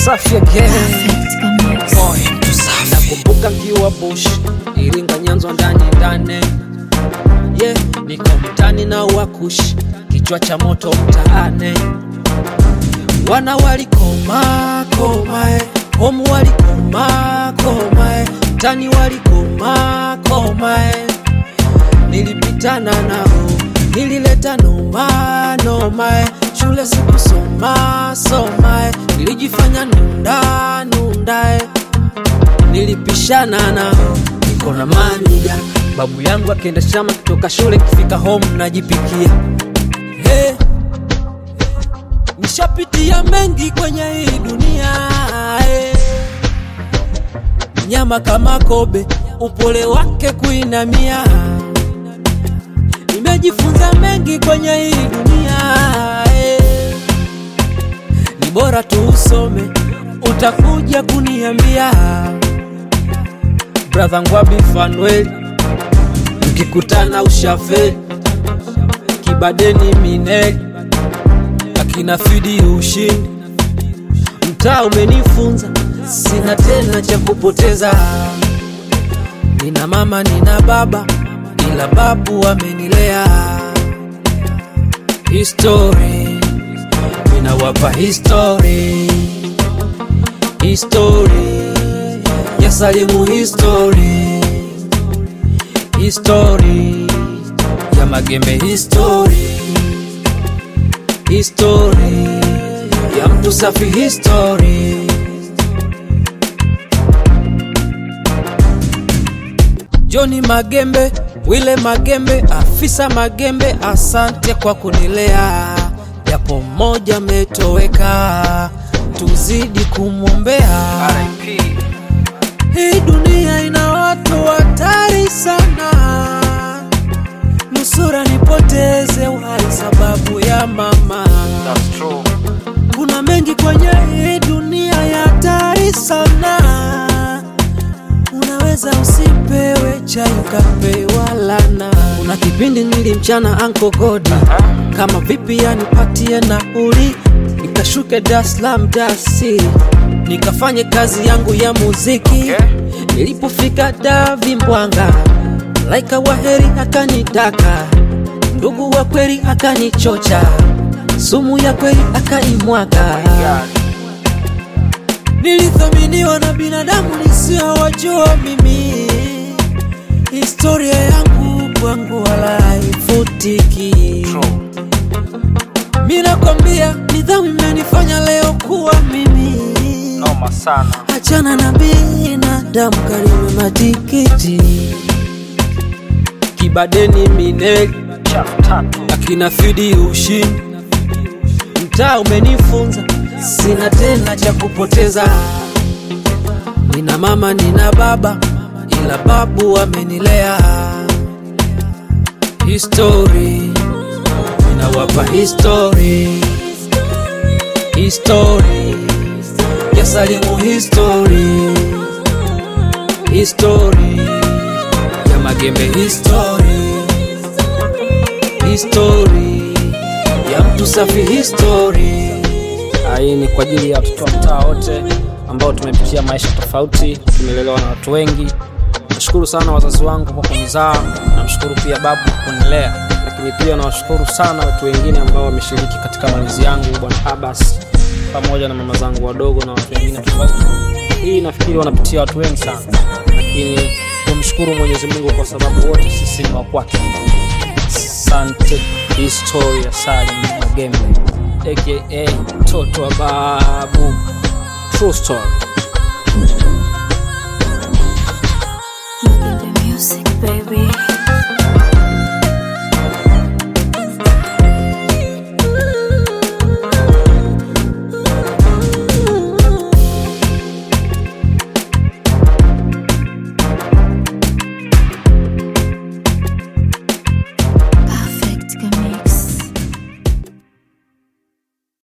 Safi again. Boy, nakumbuka nkiwa bush Iringa Nyanzo ndani ndani yeah, niko mtani na wakush kichwa cha moto mtaane wana walikoma komae homu walikoma komae mtani walikoma komae nilipitana nao nilileta noma nomae shule sikusoma somae nilijifanya nunda nundae nilipishana nao niko na manija babu yangu akienda shamba kutoka shule kifika home najipikia hey. nishapitia mengi kwenye hii dunia hey. nyama kama kobe upole wake kuinamia nimejifunza mengi kwenye hii dunia hey. ni bora tu usome utakuja kuniambia brother ngwabi fanueli mkikutana ushafeli kibadeni mineli akina fidi ushindi mtaa umenifunza sina tena cha kupoteza nina mama nina baba ila babu amenilea history ninawapa history history ya salimu history history ya magembe history history ya mtu safi history Joni Magembe, Wile Magembe, afisa Magembe, asante kwa kunilea, japo mmoja metoweka, tuzidi kumwombea. RIP. Hii dunia ina watu hatari sana, nusura nipoteze uhai sababu ya mama. That's true. Kuna mengi kwenye hii dunia ya hatari sana, unaweza usipewe chai ukapewa lana. Kuna kipindi nilimchana Anko Godi kama vipi yanipatie nauli, nikashuke Dar es Salaam dasi nikafanye kazi yangu ya muziki Okay. Nilipofika Davi Mbwanga, laika wa heri akanitaka, ndugu wa kweli akanichocha, sumu ya kweli akaimwaga. God. Nilithaminiwa na binadamu nisiowajua mimi, historia yangu kwangu wala haifutiki. True. Mi nakwambia nidhamu imenifanya leo kuwa mimi. Noma sana. Achana na binadamu, Karime matikiti, Kibadeni Mineli, Chafu tatu. akina Fidi ushindi, mtaa umenifunza, sina tena cha kupoteza. Nina mama nina baba, ila babu amenilea. History ninawapa history, history ya Salimu history, history ya Magembe history, history ya mtu safi history. Hii ni kwa ajili ya watoto wa mtaa wote ambao tumepitia maisha tofauti, tumelelewa na watu wengi. Nashukuru sana wazazi wangu kwa kunizaa, namshukuru pia babu kwa kunilea, lakini pia nawashukuru sana watu wengine ambao wameshiriki katika malezi yangu, bwana Abbas pamoja na mama zangu wadogo na watu wengine tofauti. Hii nafikiri wanapitia watu wengi sana, lakini tumshukuru Mwenyezi Mungu kwa sababu wote sisi ni wa kwake. Asante. Historia Salim Magembe aka mtoto wa babu. True story. Look at the music, baby.